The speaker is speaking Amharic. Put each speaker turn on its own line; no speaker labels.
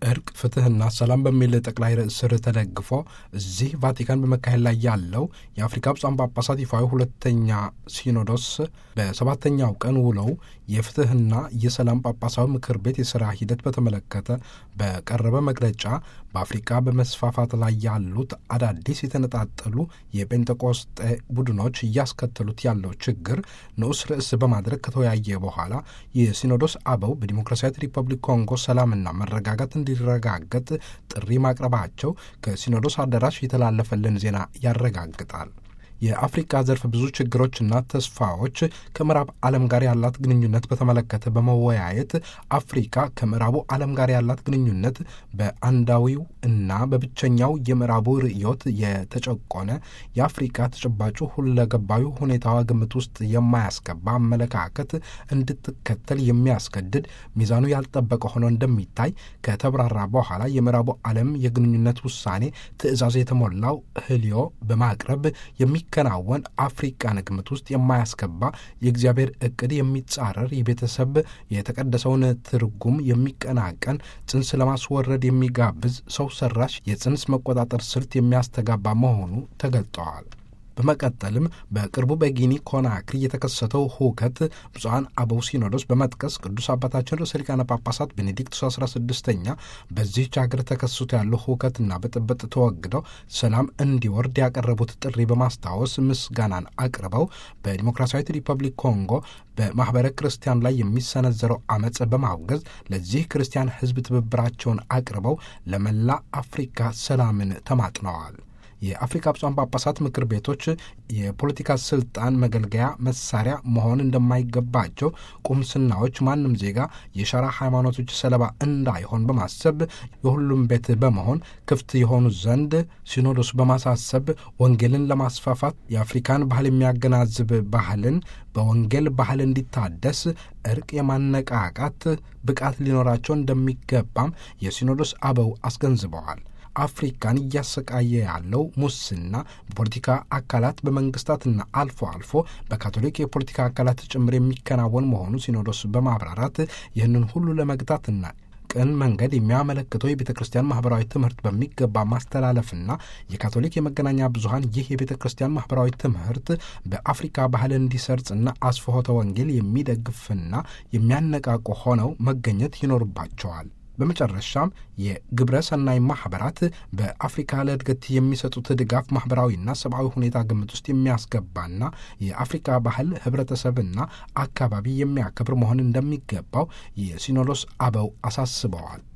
እርቅ፣ ፍትህና ሰላም በሚል ጠቅላይ ርዕስ ስር ተደግፎ እዚህ ቫቲካን በመካሄድ ላይ ያለው የአፍሪካ ብፁዓን ጳጳሳት ይፋዊ ሁለተኛ ሲኖዶስ በሰባተኛው ቀን ውለው የፍትህና የሰላም ጳጳሳዊ ምክር ቤት የሥራ ሂደት በተመለከተ በቀረበ መግለጫ በአፍሪካ በመስፋፋት ላይ ያሉት አዳዲስ የተነጣጠሉ የጴንጤቆስጤ ቡድኖች እያስከተሉት ያለው ችግር ንዑስ ርዕስ በማድረግ ከተወያየ በኋላ የሲኖዶስ አበው በዲሞክራሲያዊት ሪፐብሊክ ኮንጎ ሰላምና መረጋጋት እንዲረጋገጥ ጥሪ ማቅረባቸው ከሲኖዶስ አዳራሽ የተላለፈልን ዜና ያረጋግጣል። የአፍሪካ ዘርፍ ብዙ ችግሮችና ተስፋዎች ከምዕራብ ዓለም ጋር ያላት ግንኙነት በተመለከተ በመወያየት አፍሪካ ከምዕራቡ ዓለም ጋር ያላት ግንኙነት በአንዳዊው እና በብቸኛው የምዕራቡ ርዕዮት የተጨቆነ የአፍሪካ ተጨባጩ ሁለገባዊ ሁኔታዋ ግምት ውስጥ የማያስገባ አመለካከት እንድትከተል የሚያስገድድ ሚዛኑ ያልጠበቀ ሆኖ እንደሚታይ ከተብራራ በኋላ የምዕራቡ ዓለም የግንኙነት ውሳኔ ትዕዛዝ የተሞላው ህልዮ በማቅረብ የሚ ከናወን አፍሪቃን ግምት ውስጥ የማያስገባ የእግዚአብሔር እቅድ የሚጻረር የቤተሰብ የተቀደሰውን ትርጉም የሚቀናቀን ጽንስ ለማስወረድ የሚጋብዝ ሰው ሰራሽ የጽንስ መቆጣጠር ስልት የሚያስተጋባ መሆኑ ተገልጠዋል። በመቀጠልም በቅርቡ በጊኒ ኮናክሪ የተከሰተው ሁከት ብፁዓን አበው ሲኖዶስ በመጥቀስ ቅዱስ አባታችን ርዕሰ ሊቃነ ጳጳሳት ቤኔዲክቱስ አስራ ስድስተኛ በዚህች ሀገር ተከስቶ ያለው ሁከትና ብጥብጥ ተወግደው ሰላም እንዲወርድ ያቀረቡት ጥሪ በማስታወስ ምስጋናን አቅርበው በዲሞክራሲያዊት ሪፐብሊክ ኮንጎ በማኅበረ ክርስቲያን ላይ የሚሰነዘረው አመፅ በማውገዝ ለዚህ ክርስቲያን ሕዝብ ትብብራቸውን አቅርበው ለመላ አፍሪካ ሰላምን ተማጥነዋል። የአፍሪካ ብፁዓን ጳጳሳት ምክር ቤቶች የፖለቲካ ስልጣን መገልገያ መሳሪያ መሆን እንደማይገባቸው፣ ቁምስናዎች ማንም ዜጋ የሸራ ሃይማኖቶች ሰለባ እንዳይሆን በማሰብ የሁሉም ቤት በመሆን ክፍት የሆኑ ዘንድ ሲኖዶሱ በማሳሰብ ወንጌልን ለማስፋፋት የአፍሪካን ባህል የሚያገናዝብ ባህልን በወንጌል ባህል እንዲታደስ እርቅ የማነቃቃት ብቃት ሊኖራቸው እንደሚገባም የሲኖዶስ አበው አስገንዝበዋል። አፍሪካን እያሰቃየ ያለው ሙስና በፖለቲካ አካላት በመንግስታትና አልፎ አልፎ በካቶሊክ የፖለቲካ አካላት ጭምር የሚከናወን መሆኑ ሲኖዶስ በማብራራት ይህንን ሁሉ ለመግታትና ቅን መንገድ የሚያመለክተው የቤተ ክርስቲያን ማህበራዊ ትምህርት በሚገባ ማስተላለፍና የካቶሊክ የመገናኛ ብዙኃን ይህ የቤተ ክርስቲያን ማህበራዊ ትምህርት በአፍሪካ ባህል እንዲሰርጽና አስፍሖተ ወንጌል የሚደግፍና የሚያነቃቁ ሆነው መገኘት ይኖርባቸዋል። በመጨረሻም የግብረ ሰናይ ማህበራት በአፍሪካ ለእድገት የሚሰጡት ድጋፍ ማህበራዊና ሰብአዊ ሁኔታ ግምት ውስጥ የሚያስገባና የአፍሪካ ባህል ህብረተሰብና አካባቢ የሚያከብር መሆን እንደሚገባው የሲኖዶስ አበው አሳስበዋል።